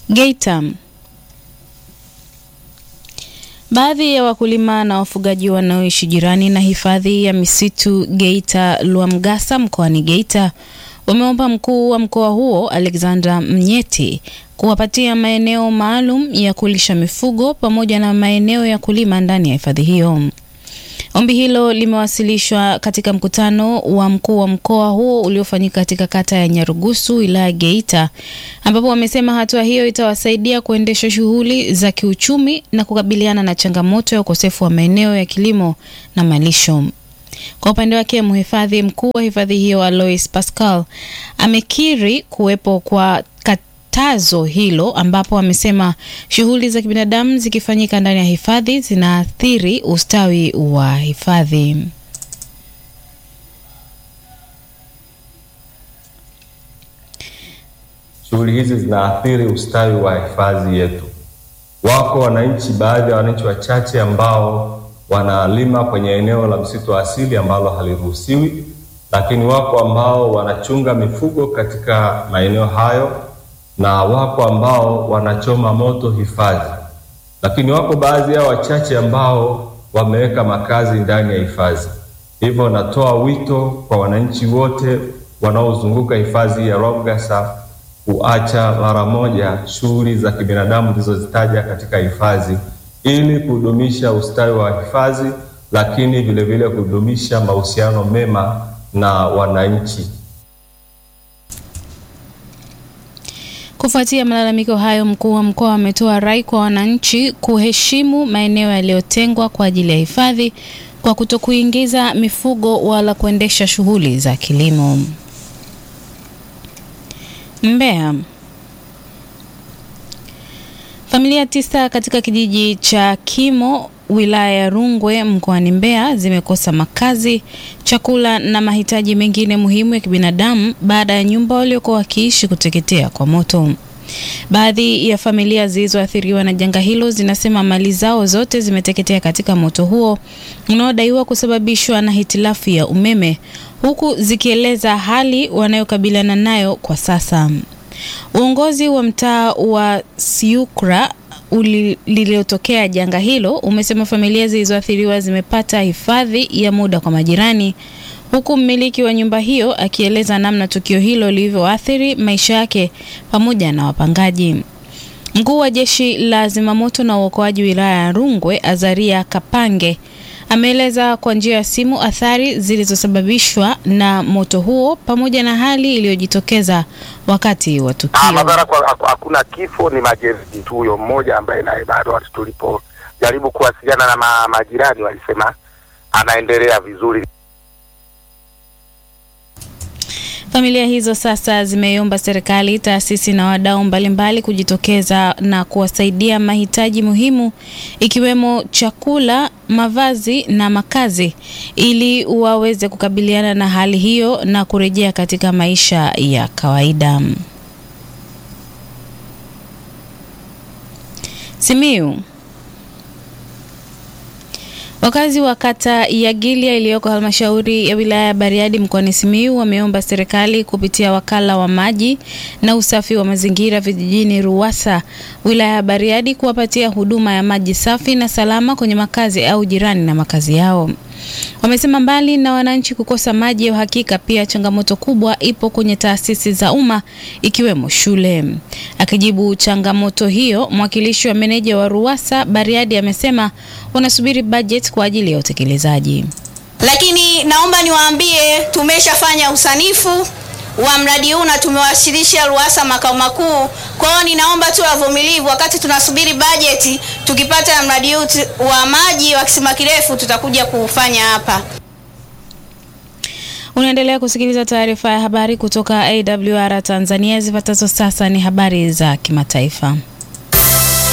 Geita. Baadhi ya wakulima na wafugaji wanaoishi jirani na hifadhi ya misitu Geita Lwamgasa mkoani Geita wameomba mkuu wa mkoa huo Alexander Mnyeti kuwapatia maeneo maalum ya kulisha mifugo pamoja na maeneo ya kulima ndani ya hifadhi hiyo. Ombi hilo limewasilishwa katika mkutano wa mkuu wa mkoa huo uliofanyika katika kata ya Nyarugusu wilaya Geita, ambapo wamesema hatua hiyo itawasaidia kuendesha shughuli za kiuchumi na kukabiliana na changamoto ya ukosefu wa maeneo ya kilimo na malisho. Kwa upande wake, mhifadhi mkuu wa hifadhi hiyo Alois Pascal amekiri kuwepo kwa katazo hilo, ambapo amesema shughuli za kibinadamu zikifanyika ndani ya hifadhi zinaathiri ustawi wa hifadhi. Shughuli hizi zinaathiri ustawi wa hifadhi yetu. Wako wananchi, baadhi ya wananchi wachache ambao wanalima kwenye eneo la msitu wa asili ambalo haliruhusiwi, lakini wako ambao wanachunga mifugo katika maeneo hayo na wako ambao wanachoma moto hifadhi, lakini wako baadhi yao wachache ambao wameweka makazi ndani ya hifadhi. Hivyo natoa wito kwa wananchi wote wanaozunguka hifadhi ya Lwamgasa kuacha mara moja shughuli za kibinadamu zilizozitaja katika hifadhi ili kudumisha ustawi wa hifadhi, lakini vilevile kudumisha mahusiano mema na wananchi. Kufuatia malalamiko hayo, mkuu wa mkoa ametoa rai kwa wananchi kuheshimu maeneo yaliyotengwa kwa ajili ya hifadhi kwa kutokuingiza mifugo wala kuendesha shughuli za kilimo. Mbeya. Familia tisa katika kijiji cha Kimo wilaya ya Rungwe mkoani Mbeya zimekosa makazi, chakula na mahitaji mengine muhimu ya kibinadamu baada ya nyumba waliokuwa wakiishi kuteketea kwa moto. Baadhi ya familia zilizoathiriwa na janga hilo zinasema mali zao zote zimeteketea katika moto huo unaodaiwa kusababishwa na hitilafu ya umeme, huku zikieleza hali wanayokabiliana nayo kwa sasa. Uongozi wa mtaa wa Siukra lililotokea janga hilo umesema familia zilizoathiriwa zimepata hifadhi ya muda kwa majirani, huku mmiliki wa nyumba hiyo akieleza namna tukio hilo lilivyoathiri maisha yake pamoja na wapangaji. Mkuu wa jeshi la zimamoto na uokoaji wilaya ya Rungwe, Azaria Kapange, ameeleza kwa njia ya simu athari zilizosababishwa na moto huo pamoja na hali iliyojitokeza wakati wa tukio. Ah, madhara kwa hakuna kifo, ni majeruhi tu. Huyo mmoja ambaye naye bado watu tulipojaribu kuwasiliana na ma, majirani walisema anaendelea vizuri. Familia hizo sasa zimeiomba serikali, taasisi na wadau mbalimbali kujitokeza na kuwasaidia mahitaji muhimu ikiwemo chakula, mavazi na makazi ili waweze kukabiliana na hali hiyo na kurejea katika maisha ya kawaida. Simiyu. Wakazi wa kata ya Gilya iliyoko halmashauri ya wilaya ya Bariadi mkoani Simiyu wameomba serikali kupitia wakala wa maji na usafi wa mazingira vijijini RUWASA wilaya ya Bariadi kuwapatia huduma ya maji safi na salama kwenye makazi au jirani na makazi yao. Wamesema mbali na wananchi kukosa maji ya uhakika, pia changamoto kubwa ipo kwenye taasisi za umma ikiwemo shule. Akijibu changamoto hiyo, mwakilishi wa meneja wa RUWASA Bariadi amesema wanasubiri bajeti kwa ajili ya utekelezaji. Lakini naomba niwaambie, tumeshafanya usanifu wa mradi huu na tumewasilisha RUWASA makao makuu. Kwa hiyo ninaomba tu wavumilivu, wakati tunasubiri bajeti, tukipata mradi huu wa maji wa kisima kirefu tutakuja kufanya hapa. Unaendelea kusikiliza taarifa ya habari kutoka AWR Tanzania. Zifuatazo sasa ni habari za kimataifa.